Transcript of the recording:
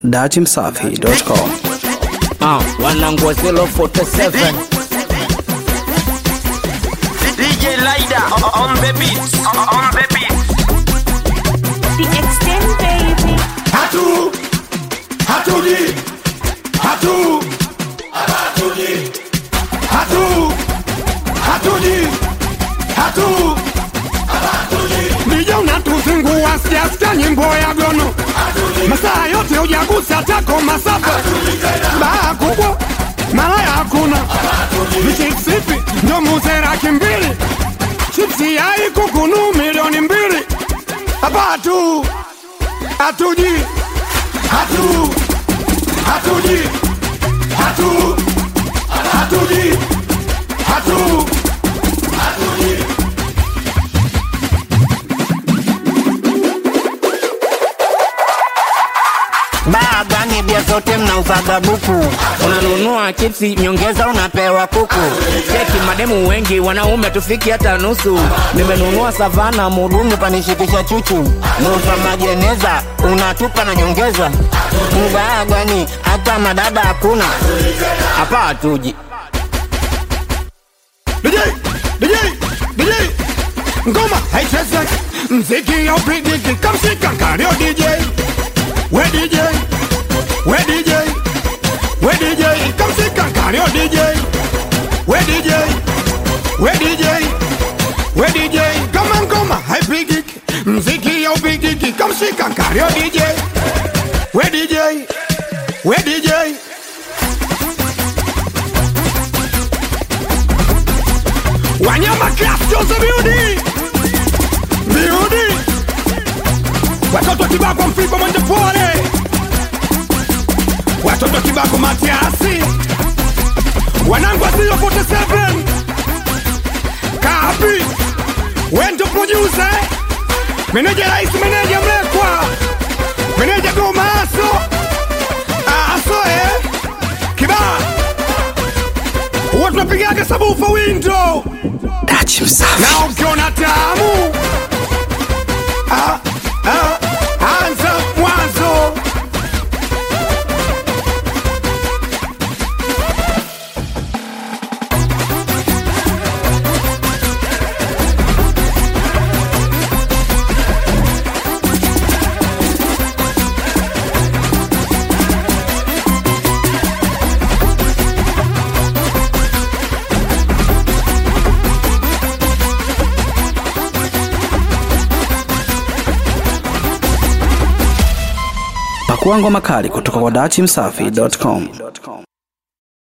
datimsafi.com. Ah, wanangu wa 047 DJ Lida on the beat. On the beat. The extend baby. Hatu, hatuji, hatu, hatuji, hatu, hatuji, hatu, Nija unatuzingua siasikia nyimbo ya gono masaa yote ujagusa tako masaba baa kubwa malaya hakuna vichipsipi ndo muzera kimbili chipsi yai kukunu milioni mbili hapatu hatuji hatu hatuji hatu hatuji hatu hatuji baa gani bia zote mnauzaga buku unanunua chipsi nyongeza unapewa kuku cheki mademu wengi wanaume tufiki hata nusu nimenunua savana mudumu panishikisha chuchu nusa majeneza unatupa na nyongeza mbaa gani hata madada hakuna hapa hatuji DJ DJ DJ ngoma haichezeki mziki ya upigiki kamshika kario DJ we DJ we DJ we DJ kamshika kario DJ we DJ we DJ we DJ kama ngoma haipigiki mziki ya upigiki kamshika kario DJ we DJ we DJ Wanyama Class Jose Beauty Beauty Watoto kibako mfigo mwende pole Watoto kibako Matiasi Wanangu asio 47 Kapi Wendo producer Meneja rais meneja mlekwa Meneja gomaso Aso eh Kibaa Huwa tunapigaga sabufa window Datimsafi. na ukiona tamu ah, ah, anza mwanzo Pakua ngoma kali kutoka kwa datimsafi.com.